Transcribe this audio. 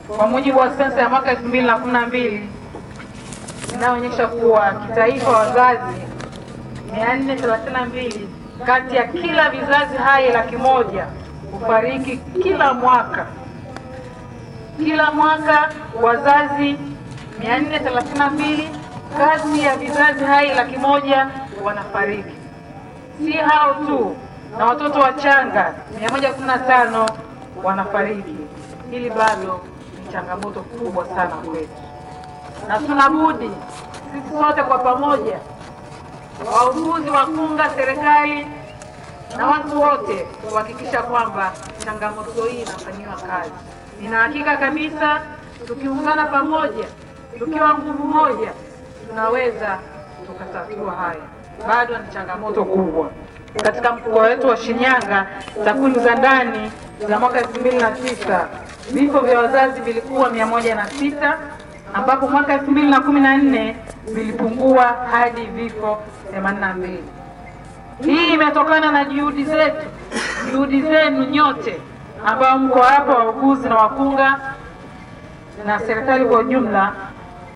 kwa mujibu wa sensa ya mwaka 2012 inayoonyesha kuwa kitaifa wazazi 432 kati ya kila vizazi hai laki moja hufariki kila mwaka. Kila mwaka wazazi 432 kati ya vizazi hai laki moja wanafariki. Si hao tu, na watoto wachanga 115 wanafariki. Hili bado ni changamoto kubwa sana kwetu, na tuna budi sisi sote kwa pamoja, wauguzi, wakunga, serikali na watu wote kuhakikisha kwamba changamoto hii inafanyiwa kazi. Nina hakika kabisa tukiungana pamoja, tukiwa nguvu moja, tunaweza tukatatua haya. Bado ni changamoto kubwa katika mkoa wetu wa Shinyanga. Takwimu za ndani za mwaka 2009 vifo vya wazazi vilikuwa mia moja na sita ambapo mwaka 2014 vilipungua hadi vifo 82. Hii imetokana na juhudi zetu, juhudi zenu nyote ambao mko hapa, wauguzi na wakunga na serikali kwa ujumla